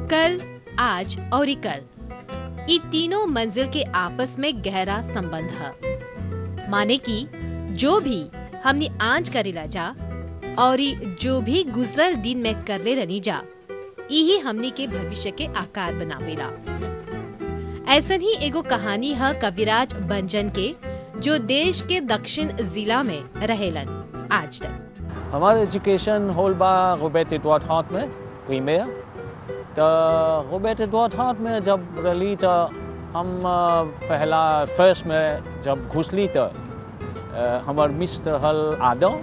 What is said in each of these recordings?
कल आज और कल ये तीनों मंजिल के आपस में गहरा संबंध है माने कि जो भी हमने आज करेला जा और ई जो भी गुजरल दिन में करले रहनी जा यही हमनी के भविष्य के आकार बनावेला ऐसन ही एगो कहानी है कविराज बंजन के जो देश के दक्षिण जिला में रहेलन आज तक हमार एजुकेशन होल बा रोबेट एडवर्ड हार्ट में प्रीमियर तो रोबेट एडवर्ड हार्ट में जब रही तो हम अ, पहला फर्स्ट में जब घुसली तो अ, हमर मिस्टर हल आदम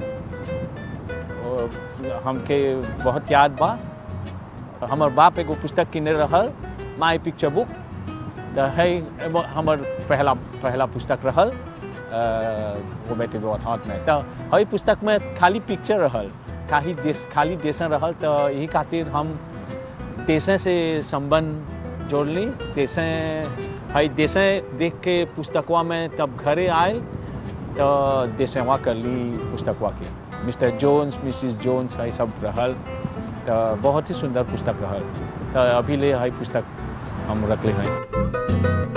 और हमके बहुत याद बा हमर बाप एगो पुस्तक किने रहल माई पिक्चर बुक तो है एगो हमर पहला पहला पुस्तक रहल रोबेट एडवर्ड हार्ट में तो हई पुस्तक में खाली पिक्चर रहल खाली देश खाली देशन रहल तो यही खातिर हम देशे से संबंध जोड़ली देशे हई देशे देख के पुस्तकवा में तब घरे आयल तो देशवा करली पुस्तकवा के मिस्टर जोन्स मिसिस जोन्स हई सब रहल तो बहुत ही सुंदर पुस्तक रहल तो अभी ले हई पुस्तक हम रखले हैं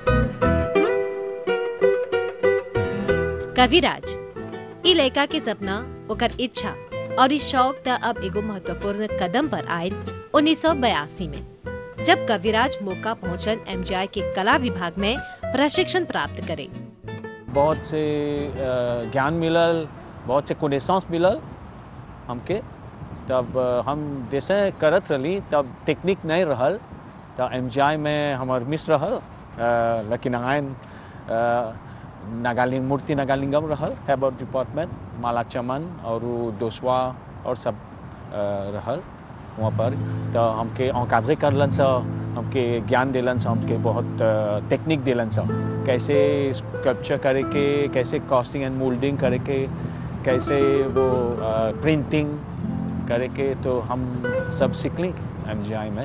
कविराज ई लड़का के सपना ओकर इच्छा और इस शौक त अब एगो महत्वपूर्ण कदम पर आयल उन्नीस में जब कविराज मौका पहुंचन एमजीआई के कला विभाग में प्रशिक्षण प्राप्त करे बहुत से अ, ज्ञान मिलल बहुत से कोनेसांस मिलल हमके तब अ, हम जैसे करत रही तब टेक्निक नहीं रहल तो एम में हमर मिस रहल अ, लकी नारायण अ, नागालिंग मूर्ति नागालिंगम रहल हेबर डिपार्टमेंट माला चमन और उ दोसवा और सब अ, रहल वहाँ पर तो हमके औकादे करलन सा हमके ज्ञान दिलन सा हमके बहुत अ, टेक्निक दिलन सा कैसे स्कल्पचर करे के कैसे कॉस्टिंग एंड मोल्डिंग करे के कैसे वो प्रिंटिंग करे के तो हम सब सीखली एम में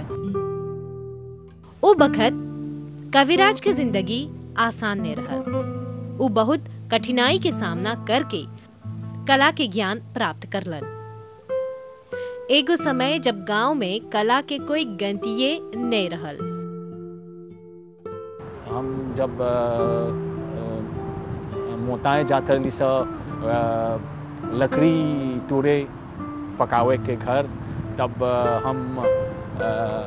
ओ बखत कविराज के जिंदगी आसान ने रहल उ बहुत कठिनाई के सामना करके कला के ज्ञान प्राप्त करलन एगो समय जब गांव में कला के कोई गंतिये नहीं रहल हम जब अ, अ, मोताए जाते रही सा अ, लकड़ी टूरे पकावे के घर तब अ, हम अ,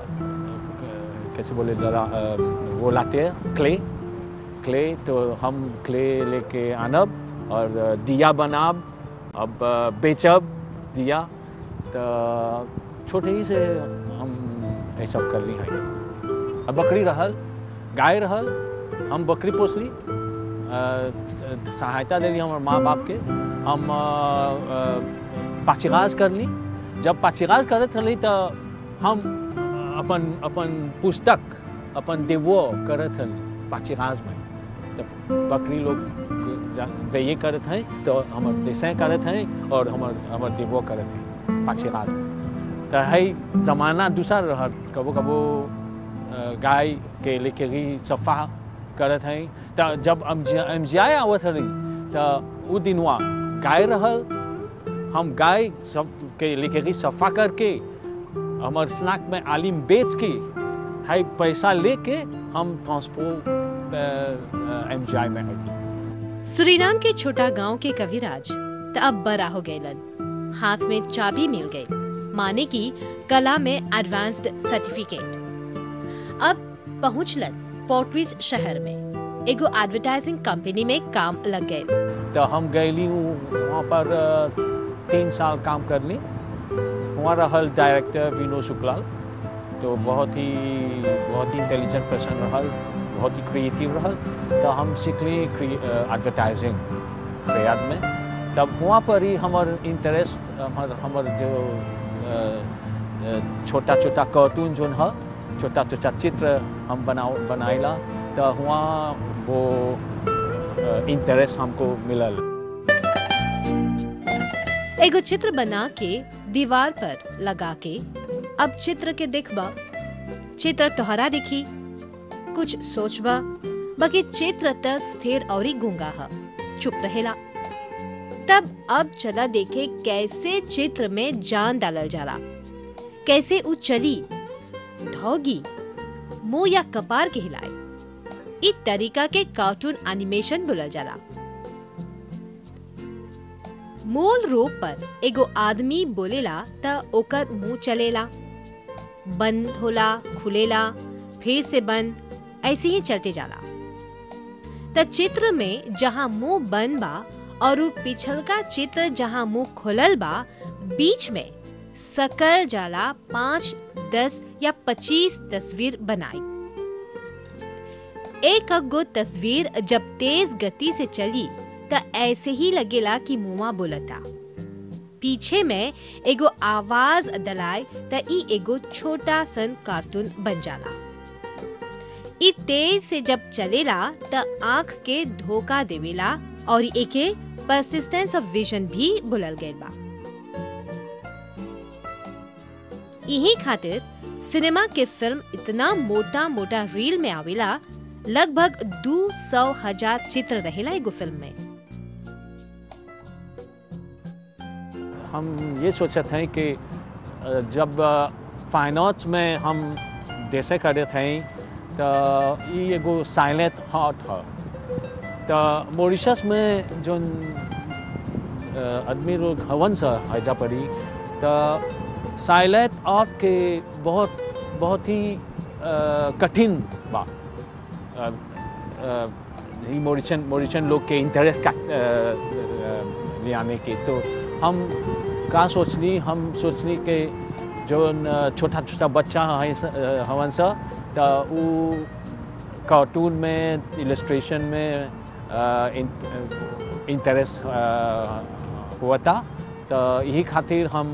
कैसे बोले जरा अ, वो लाते हैं क्ले क्ले तो हम क्ले लेके आनब और अ, दिया बनाब अब अ, बेचब दिया तो छोटे ही से हम ये सब कर ली हैं अब बकरी रहल गाय रहल हम बकरी पोसली अ, सहायता देली हमर माँ बाप के हम अ, अ, पाचिगाज करली जब पाचिगाज करत रही तो हम अपन अपन पुस्तक अपन देवो करत रही पाचिगाज में जब बकरी लोग जा- दैये करत हैं तो हमर देसें करत हैं और हमर हमर देवो करत हैं पाचिगाज में तो है जमाना दूसरा रहत कबो कबो अ, गाय के लेके ही सफा करत हैं तो जब एम जी आई आवत रही तो उ दिनवा गाय रहल हम गाय सब के लेके ही सफा करके हमार स्नैक में आलिम बेच के है पैसा लेके हम ट्रांसपोर्ट एम जी आई में आई सुरीनाम के छोटा गांव के कविराज त अब बड़ा हो गयलन हाथ में चाबी मिल गई माने की कला में एडवांस्ड सर्टिफिकेट अब पहुंचलन पोर्टविज शहर में एगो एडवर्टाइजिंग कंपनी में काम लग गए तो हम गईली वहाँ पर अ, तीन साल काम कर ली वहाँ रहल डायरेक्टर विनोद शुक्लाल तो बहुत ही बहुत ही इंटेलिजेंट पर्सन रहल बहुत ही क्रिएटिव रहल तो हम सीखली एडवर्टाइजिंग प्रयाग में तब वहाँ पर ही हमर इंटरेस्ट हमर हमर जो अ, अ, छोटा छोटा कार्टून जोन है छोटा छोटा चित्र हम बनाओ बनाइला तो वहाँ वो इंटरेस्ट हमको मिलल एगो चित्र बना के दीवार पर लगा के अब चित्र के देखबा चित्र तोहरा दिखी कुछ सोचबा बाकी चित्र त स्थिर और गूंगा ह चुप रहेला तब अब चला देखे कैसे चित्र में जान डालल जाला कैसे उ चली धौगी मुंह या कपार के हिलाए इ तरीका के कार्टून एनिमेशन बोलल जाला मूल रूप पर एगो आदमी बोलेला त ओकर मुंह चलेला बंद होला खुलेला फिर से बंद ऐसे ही चलते जाला त चित्र में जहाँ मुंह बंद बा और उ पिछलका चित्र जहाँ मुंह खुलल बा बीच में सकल जाला पाँच दस या पच्चीस तस्वीर बनाई एक गो तस्वीर जब तेज गति से चली त ऐसे ही लगेला कि मुआ बोलता पीछे में एगो आवाज दलाए त ई एगो छोटा सन कार्टून बन जाला ई तेज से जब चलेला त आंख के धोखा देवेला और एके परसिस्टेंस ऑफ विजन भी बोलल गईल बा यही खातिर सिनेमा के फिल्म इतना मोटा मोटा रील में आवेला लगभग दो सौ हजार चित्र रहेला एगो फिल्म में हम ये सोचते हैं कि अ, जब फाइन आर्ट्स में हम देसे करे थे तो ये एगो साइलेंट हार्ट है तो मॉरिशस में जो आदमी लोग हवन सा हैजा पड़ी तो साइलेंट आर्ट के बहुत बहुत ही अ, कठिन बा अ, अ, ही मॉरिशन मॉरिशन लोग के इंटरेस्ट का अ, अ, ले आने के तो हम का सोचनी हम सोचनी के जो छोटा छोटा बच्चा है स- अ, हवन सा तो वो कार्टून में इलस्ट्रेशन में इंटरेस्ट हुआ था तो यही खातिर हम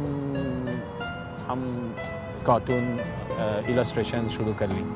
हम कार्टून इलस्ट्रेशन शुरू कर ली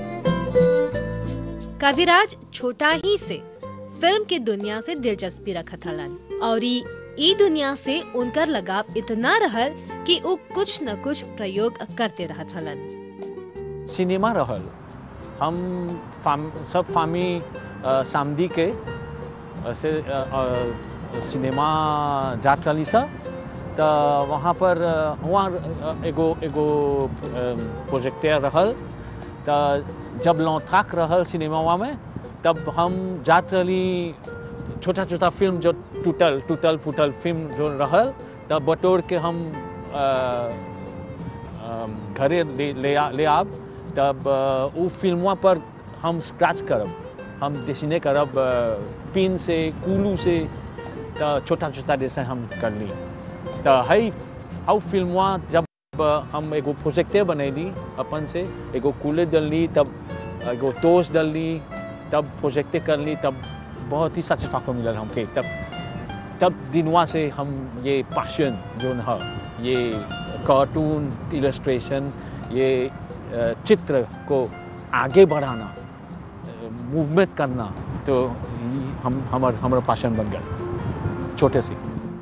कविराज छोटा ही से फिल्म के दुनिया से दिलचस्पी रखत हलन और ई ई दुनिया से उनकर लगाव इतना रहल कि वो कुछ न कुछ प्रयोग करते रहत हलन सिनेमा रहल हम फाम सब फामी अ, सामदी के अ, से अ, अ, सिनेमा जात रही सा तो वहाँ पर अ, वहाँ अ, एगो एगो प्रोजेक्टर रहल तो जब लौथाक रहल सिनेमा में तब हम जात रही छोटा छोटा फिल्म जो टूटल टूटल फूटल फिल्म जो रहल तब बटोर के हम अ, अम, घरे ले ले आ- ले आब तब अ, उ फिल्मवा पर हम स्क्रैच करब हम डिसने करब अ, पिन से कुलू से तो छोटा छोटा जैसे हम कर ली तो हई हाउ फिल्मवा जब अ, हम एगो प्रोजेक्टे बनैली अपन से एगो कूले डलली तब एगो टोस्ट डलली तब प्रोजेक्टे करली तब बहुत ही सैटिस्फैक्शन मिलल हमके तब तब दिनवा से हम ये पैशन जो है ये कार्टून इलस्ट्रेशन ये अ, चित्र को आगे बढ़ाना मूवमेंट करना तो ये हम हमार हमारा पैशन बन गया छोटे से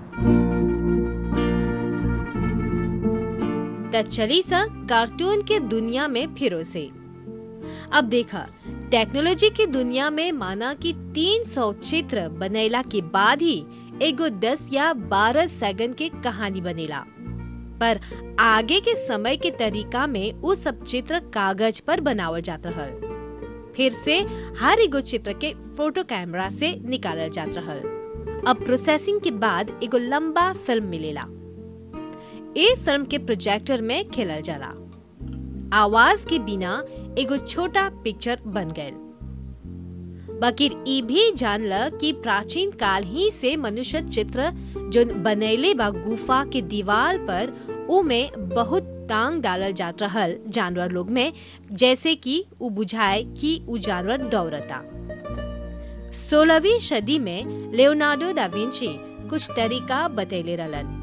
त चली सा कार्टून के दुनिया में फिरो से अब देखा टेक्नोलॉजी की दुनिया में माना कि 300 चित्र बनेला के बाद ही एगो 10 या 12 सेकंड के कहानी बनेला पर आगे के समय के तरीका में वो सब चित्र कागज पर बनावल जात रहल फिर से हर एगो चित्र के फोटो कैमरा से निकालल जात रहल अब प्रोसेसिंग के बाद एगो लंबा फिल्म मिलेला ए फिल्म के प्रोजेक्टर में खेलल जाला आवाज के बिना एगो छोटा पिक्चर बन गए बाकी ई भी जानल कि प्राचीन काल ही से मनुष्य चित्र जो बनैले बा गुफा के दीवार पर उ में बहुत टांग डालल जात रहल जानवर लोग में जैसे कि उ बुझाए कि उ जानवर दौड़ता सोलहवीं सदी में लियोनार्डो दा विंची कुछ तरीका बतैले रहलन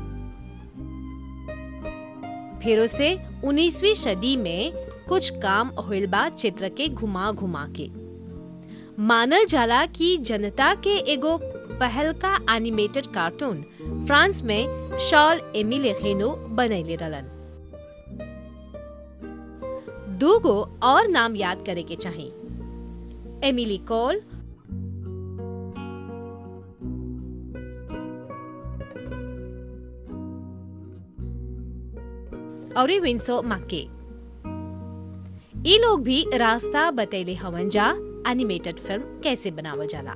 फिर से 19वीं सदी में कुछ काम होइल बा चित्र के घुमा घुमा के मानल जाला कि जनता के एगो पहल का एनिमेटेड कार्टून फ्रांस में शॉल एमिले रेनो बनैले रहलन दूगो और नाम याद करे के चाही एमिली कोल और विंसो माके ई लोग भी रास्ता बतैले हवन जा एनिमेटेड फिल्म कैसे बनावल जाला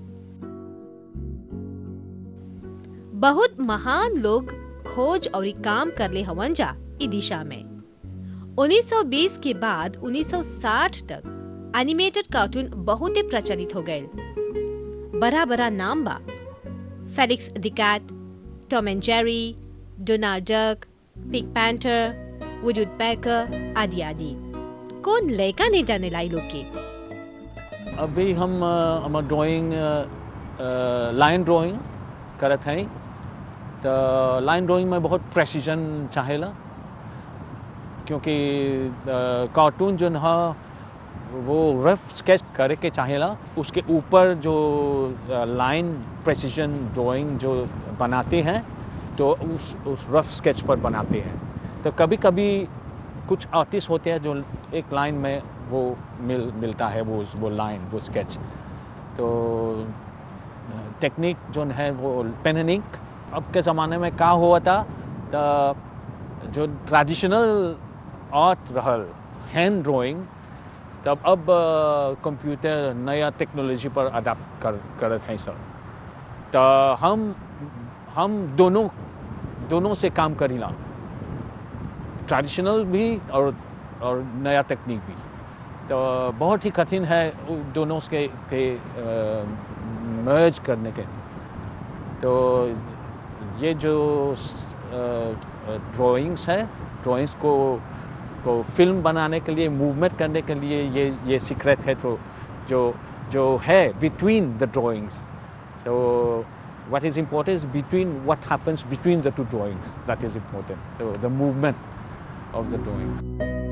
बहुत महान लोग खोज और काम करले हवन जा ई दिशा में 1920 के बाद 1960 तक एनिमेटेड कार्टून बहुत ही प्रचलित हो गए बड़ा बड़ा नाम बा Felix the cat Tom and Jerry Donald Duck pink Panther Woody Woodpecker आदि आदि कौन लड़का नहीं जाने लाई लोग के अभी हम अ, हमार ड्राइंग लाइन ड्राइंग करत हैं तो लाइन ड्राइंग में बहुत प्रेसिजन चाहेला क्योंकि कार्टून जो है वो रफ स्केच करे के चाहेला उसके ऊपर जो लाइन प्रेसिजन ड्राइंग जो बनाते हैं तो उस उस रफ स्केच पर बनाते हैं तो कभी कभी कुछ आर्टिस्ट होते हैं जो एक लाइन में वो मिल मिलता है वो वो लाइन वो स्केच तो टेक्निक जो है वो पेन एंड इंक अब के ज़माने में का हुआ था तो जो ट्रेडिशनल आर्ट रहल हैंड ड्राइंग तब अब कंप्यूटर नया टेक्नोलॉजी पर अडाप्ट कर करत हैं सब तो हम हम दोनों दोनों से काम करीला ट्रेडिशनल भी और और नया तकनीक भी तो बहुत ही कठिन है उ दोनों के के मर्ज करने के तो ये जो ड्राइंग्स है ड्राइंग्स को को फिल्म बनाने के लिए मूवमेंट करने के लिए ये ये सीक्रेट है तो जो जो है between the drawings so what is important is between what happens between the two drawings that is important so the movement of the drawings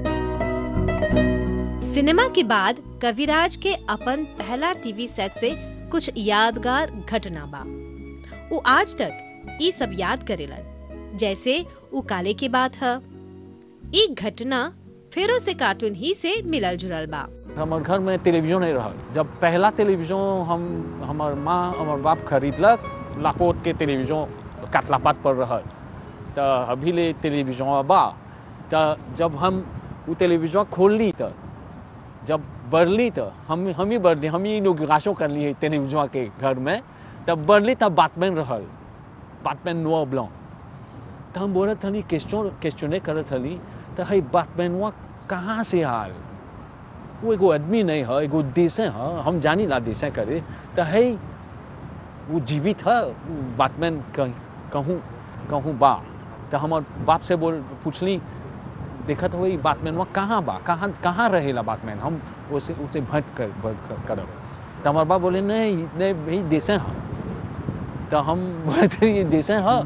cinema के बाद कविराज के अपन पहला टीवी सेट से कुछ यादगार घटना बा वो आज तक ई सब याद करेलन जैसे वो काले की बात है ई घटना फेरो से कार्टून ही से मिलल जुलल बा हमार घर में टेलीविजन नहीं रहा जब पहला टेलीविजन हम हमार माँ हमार बाप खरीदलक लापोट के टेलीविजन काटलापात पर रहा तो अभी ले टेलीविजन बा तो जब हम वो टेलीविजन खोल ली तो जब बढ़ली तो हम हम ही बढ़ली हम ही इनोग्रेशन कर ली टेलीविजन के घर में तब बढ़ली तब बातमैन रहल बातमैन नुआ ब्लॉ तो हम बोलत हली क्वेश्चन क्वेश्चने करत हली तो है बातमैनवा कहाँ से आल वो एगो आदमी नहीं है एगो देश है हम जानी ला देश करे तो है वो जीवित है बातमैन कहीं कहूँ कहूँ बा तो हमार बाप से बोल पूछली देखत हो बातमैन वहाँ कहाँ बा कहाँ कहाँ रहेला बातमैन हम उसे उसे भेंट कर भेंट करब तो हमार बाप बोले नहीं नहीं भाई देशे हैं तो हम बोले थे ये देशे हैं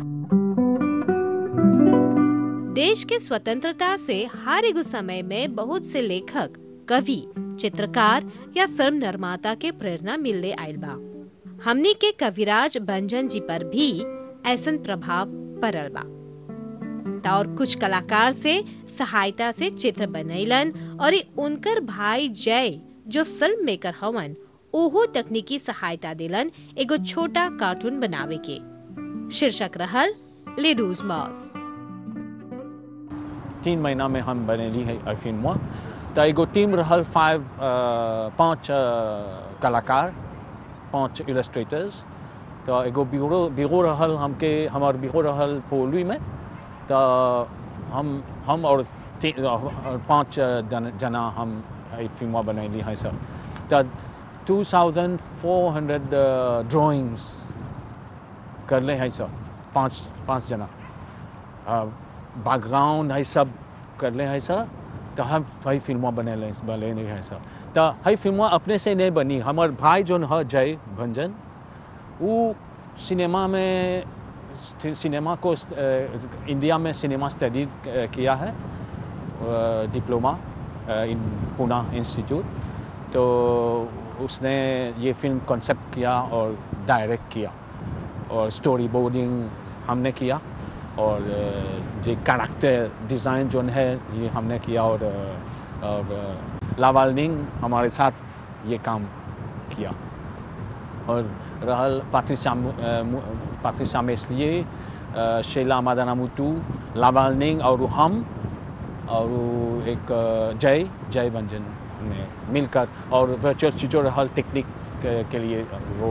देश के स्वतंत्रता से हर एक समय में बहुत से लेखक कवि चित्रकार या फिल्म निर्माता के प्रेरणा मिलने आयल बा हमनी के कविराज भंजन जी पर भी ऐसन प्रभाव पड़ल बा और कुछ कलाकार से सहायता से चित्र बनैलन और उनकर भाई जय जो फिल्म मेकर हवन ओहो तकनीकी सहायता दिलन एगो छोटा कार्टून बनावे के शीर्षक रहल लेडूज मॉस तीन महीना में हम बनेली है आई फिल्म तो एगो टीम रहल फाइव पाँच कलाकार पाँच इलस्ट्रेटर्स तो एगो बिगो बिगो रहल हमके हमार बिगो रहल पोलवी में तो हम हम और पाँच जन, जना हम फिल्म बनैली हैं सब तो two thousand four hundred drawings करले हैं सब पाँच पाँच जना बैकग्राउंड है सब करले हैं सब तो हम हई फिल्म बने बने हैं सब तो हई फिल्म अपने से नहीं बनी हमार भाई जो है जय भंजन वो सिनेमा में सिनेमा को इंडिया में सिनेमा स्टडी किया है डिप्लोमा इन पुणे इंस्टीट्यूट तो उसने ये फिल्म कॉन्सेप्ट किया और डायरेक्ट किया और स्टोरी बोर्डिंग हमने किया और जो कैरेक्टर डिज़ाइन जो है ये हमने किया और, और लावालनिंग हमारे साथ ये काम किया और रहल पात्रिशा पात्रिशा में इसलिए शैला मादानामुतु लावालनिंग और हम और वो एक अ, जय जय व्यंजन में मिलकर और वर्चुअल ट्यूटोरियल टेक्निक के, के लिए वो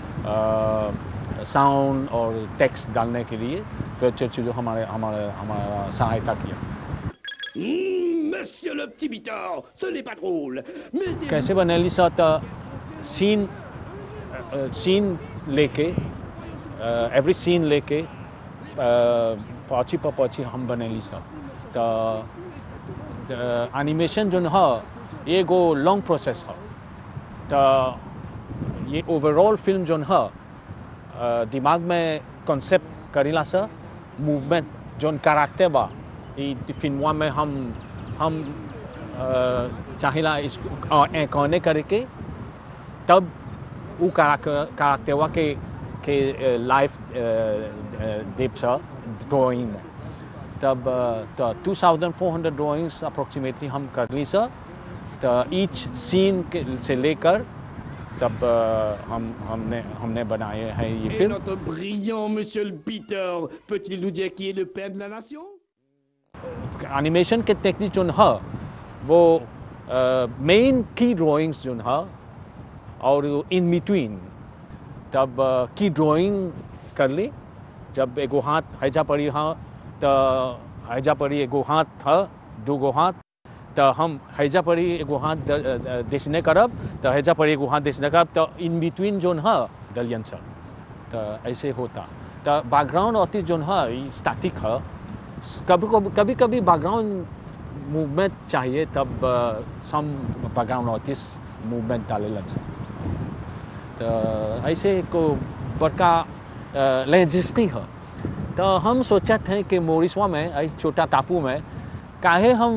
साउंड और टेक्स्ट डालने के लिए वर्चुअल ट्यूटोरियल हमारे हमारे हमारा सहायता किया Hum, monsieur le petit Bitor, ce n'est pas drôle. Mais des- कैसे बनेली सा त सीन सीन लेके एवरी सीन लेके पहुँची पर पहुँची हम बनेली सा त एनिमेशन जो है ये एगो लॉन्ग प्रोसेस है त ये ओवरऑल फिल्म जो है अ, दिमाग में कॉन्सेप्ट करेला सा मूवमेंट जोन कैरेक्टर बा ई फिल्मवा में हम हम अ, चाहेला इसको कौने करके तब वो कैरेक्टरवा के के लाइफ देव सा ड्राइंग में तब तो two thousand four hundred drawings approximately हम कर ली सर तो ईच सीन के से लेकर तब अ, हम हमने हमने बनाए हैं ये Et film notre brillant monsieur le Peter, peut-il nous dire qui est le père de la nation animation के टेक्निक जो है वो मेन की ड्राइंग्स जो है और इन बिटवीन तब की ड्राइंग कर ली जब एगो हाथ हैजा पड़ी हाँ तो हैजा पड़ी एगो हाथ था दूगो हाथ तो हम हैजा पड़ी एगो हाथ द- द- देसने करब तो हैजा पड़ी एगो हाथ देसने करब तो इन बिटवीन जो है दलियन सर तो ऐसे होता तो बैकग्राउंड आर्टिस्ट जो है स्टैटिक है कभी कभी कभी कभी बैकग्राउंड मूवमेंट चाहिए तब सम बैकग्राउंड आर्टिस्ट मूवमेंट डाले सर तो ऐसे को बड़का लॉजिस्टिक है तो हम सोचत हैं कि मोरिसवा में ऐसे छोटा टापू में काहे हम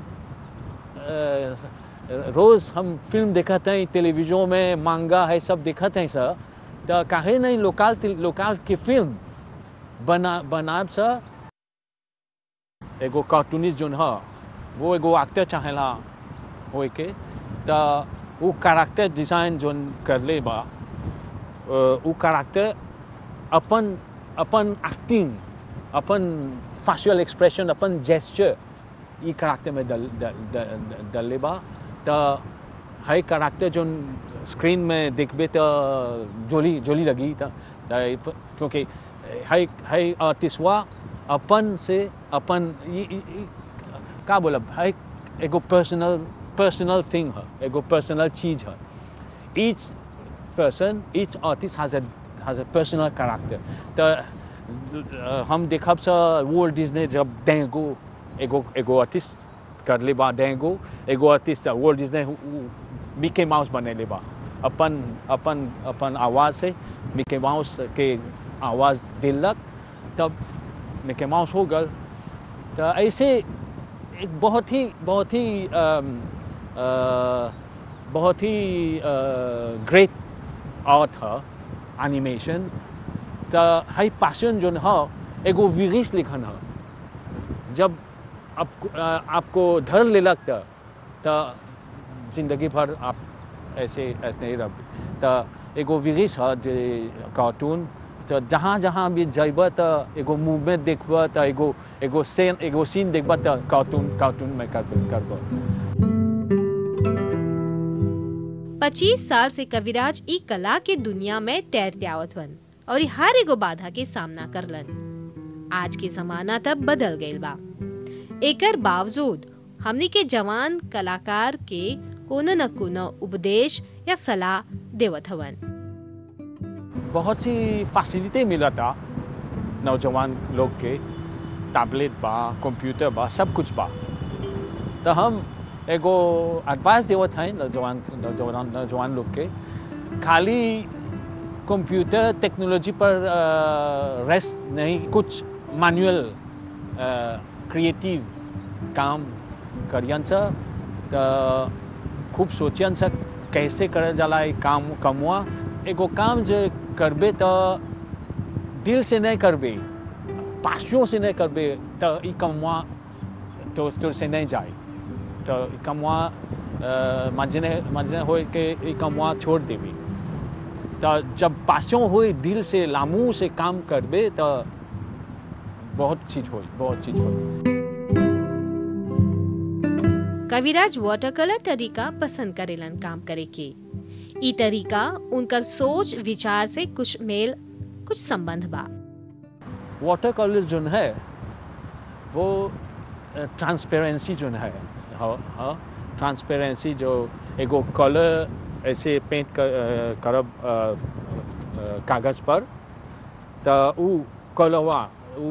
अ, रोज़ हम फिल्म देखते हैं टेलीविजन में मांगा है सब देखते हैं सर तो काहे नहीं लोकल लोकल की फिल्म बना बनाब सर एगो कार्टूनिस्ट जोन है वो एगो एक्टर चाहेला होए के तो वो कैरेक्टर डिज़ाइन जोन कर ले बा अ, वो कैरेक्टर अपन अपन एक्टिंग अपन फेशियल एक्सप्रेशन अपन जेस्चर ई कैरेक्टर में दल दल दल दल बा तो है कैरेक्टर जो स्क्रीन में देखबे तो जोली जोली लगी तो तो क्योंकि है है आर्टिस्टवा अपन से अपन ई- ई- ई- का बोलब है एगो पर्सनल पर्सनल थिंग है एगो पर्सनल चीज है each person, each artist has a has a personal character. तो uh, हम देखब सा वर्ल्ड डिज्ने जब डेंगो एगो एगो आर्टिस्ट कर ले बा डेंगो एगो artist Walt Disney Mickey Mouse बने ले बा अपन अपन अपन आवाज़ से मिके माउस के आवाज़ दिलक तब मिके माउस हो गल तो ऐसे एक बहुत ही बहुत ही अम, अ, बहुत ही ग्रेट आर्ट है एनिमेशन तो हाई पैशन जो है एगो विरिश लिखन है जब आप अ, आपको धर ले लगता तो जिंदगी भर आप ऐसे ऐसे नहीं रह तो एगो विरिश है जे कार्टून तो जहाँ जहाँ भी जब तो एगो मूवमेंट देखब तो एगो एगो सीन एगो सीन देखब तो कार्टून कार्टून में कार्टून करब 25 साल से कविराज ई कला के दुनिया में तैरते आवत हन और ई हर एगो बाधा के सामना करलन आज के जमाना तब बदल गईल बा एकर बावजूद हमनी के जवान कलाकार के कोनो न कोनो उपदेश या सलाह देवत हवन बहुत सी फैसिलिटी मिला था नौजवान लोग के टैबलेट बा कंप्यूटर बा सब कुछ बा तो हम एगो एडवाइस देवत हैं नौजवान नौजवान नौजवान लोग के खाली कंप्यूटर टेक्नोलॉजी पर रेस्ट नहीं कुछ मैनुअल क्रिएटिव काम करियन सा तो खूब सोचियन सा कैसे करल जाला ई काम कमुआ एगो काम जो करबे तो दिल से नहीं करबे पासियों से नहीं करबे तो ई कमुआ तो तो से नहीं जाए तो ई कमुआ मजने मजने हो के ई कमुआ छोड़ देबे तो जब पासियों होए दिल से लामू से काम करबे तो बहुत चीज होई बहुत चीज होई कविराज वाटर कलर तरीका पसंद करेलन काम करे के ई तरीका उनकर सोच विचार से कुछ मेल कुछ संबंध बा वाटर कलर जो है वो ट्रांसपेरेंसी जो है ट्रांसपेरेंसी जो एगो कलर ऐसे पेंट कर, अ, करब अ, अ, कागज पर तो उ कलरवा उ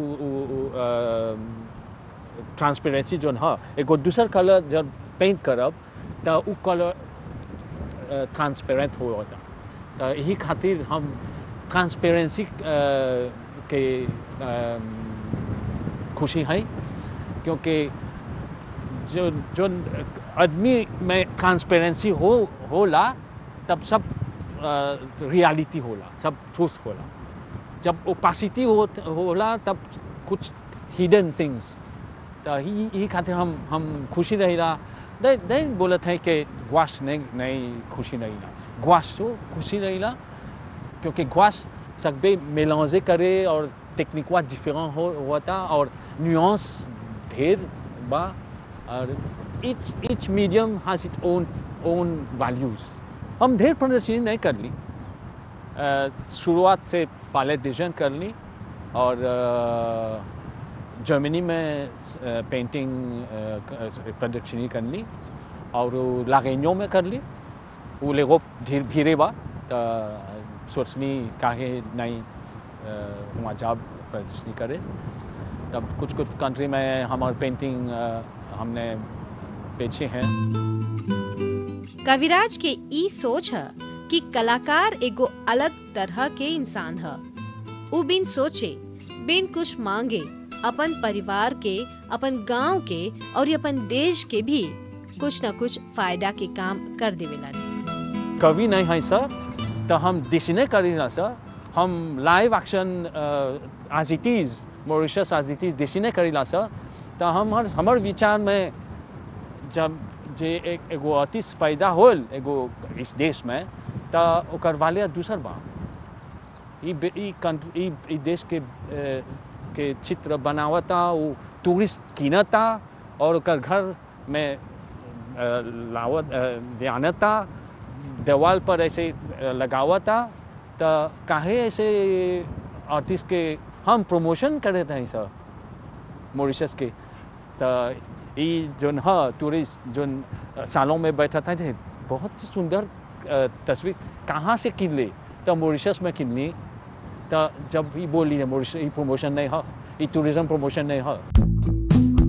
ट्रांसपेरेंसी जो है एगो दूसर कलर जब पेंट करब तो उ कलर ट्रांसपेरेंट हो होता तो यही खातिर हम ट्रांसपेरेंसी के अ, खुशी है क्योंकि जो जो आदमी में ट्रांसपेरेंसी हो होला तब सब रियलिटी होला सब ट्रूथ होला जब ओपासिटी हो होला तब कुछ हिडन थिंग्स तो ही ही खातिर हम हम खुशी रहिला नहीं नहीं बोलत है कि ग्वाश नहीं नहीं खुशी रहिला ग्वाश तो खुशी रहिला क्योंकि ग्वाश सकबे मेलांजे करे और टेक्निकवा डिफरेंट हो होता और न्यूआंस ढेर बा और each each medium has its own own values हम ढेर प्रदर्शनी नहीं कर ली अ, शुरुआत से पहले डिजाइन कर ली और अ, जर्मनी में अ, पेंटिंग अ, क- प्रदर्शनी कर ली और लागेनियो में कर ली वो लेगो धीरे धीरे बा तो सोचनी काहे नहीं अ, वहाँ जाब प्रदर्शनी करे तब कुछ कुछ कंट्री में हमारे पेंटिंग अ, हमने बेचे हैं कविराज के ई सोच है कि कलाकार एगो अलग तरह के इंसान है उ बिन सोचे बिन कुछ मांगे अपन परिवार के अपन गांव के और ये अपन देश के भी कुछ न कुछ फायदा के काम कर देवेलन कवि नहीं है सर तो हम डिसीने करी ना सर हम live action as it is Mauritius as it is Disney करी ना सर तो हम हर हमार विचार में जब जे एक एगो आर्टिस्ट पैदा होल एगो इस देश में तो ओकर वाले दूसर बा ई बे- ई कंट्री ई ई देश के अ, के चित्र बनावता वो टूरिस्ट कीनता और ओकर घर में अ, लावत अ, ध्यानता दीवार पर ऐसे अ, लगावता तो काहे ऐसे आर्टिस्ट के हम प्रमोशन करे थे सर मॉरिशस के तो ये जोन हाँ टूरिस्ट जोन सालों में बैठा था जे बहुत ही सुंदर अ, तस्वीर कहाँ से किन ले तो मॉरिशस में किन ली तो जब ये बोली है मॉरिशस ये प्रमोशन नहीं है ये टूरिज्म प्रमोशन नहीं है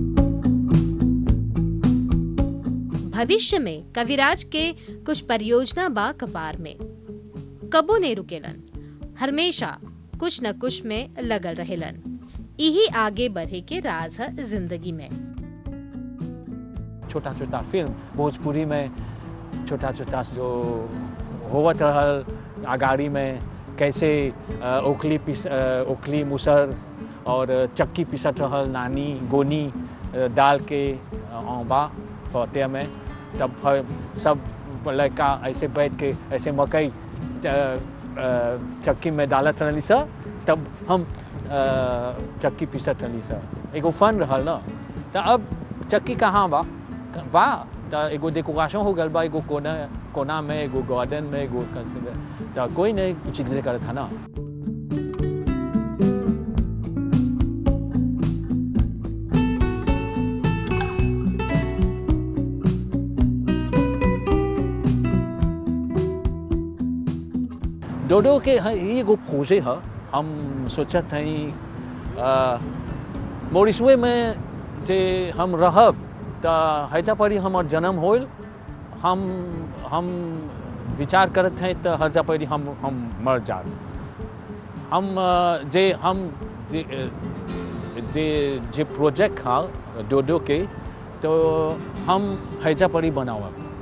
भविष्य में कविराज के कुछ परियोजना बा कपार में कबो ने रुकेलन हमेशा कुछ न कुछ में लगल रहेलन यही आगे बढ़े के राज है जिंदगी में छोटा छोटा फिल्म भोजपुरी में छोटा छोटा जो होवत रहल अगाड़ी में कैसे अ, ओखली पिस अ, ओखली मुसर और चक्की पिसत रहल नानी गोनी अ, डाल के अ, औबा पौते में तब फिर सब लड़का ऐसे बैठ के ऐसे मकई अ, अ, चक्की में डालत रहली सर तब हम अ, चक्की पिसत रहली सर एगो फन रहल ना तो अब चक्की कहाँ बा बा तो एगो डेकोरेशन हो गल बा एगो कोना कोना में एगो गार्डन में एगो तो कोई नहीं चीज करत था ना डोडो के हाँ, ये एगो खोजे है हम सोचत हई मोरिसवे में जे हम रहब तो हैजा परी हमर जन्म होल हम हम विचार करत हैं तो हर परी हम हम मर जाब हम अ, जे हम जे अ, जे जे प्रोजेक्ट हा डोडो के तो हम हैजा परी बनावब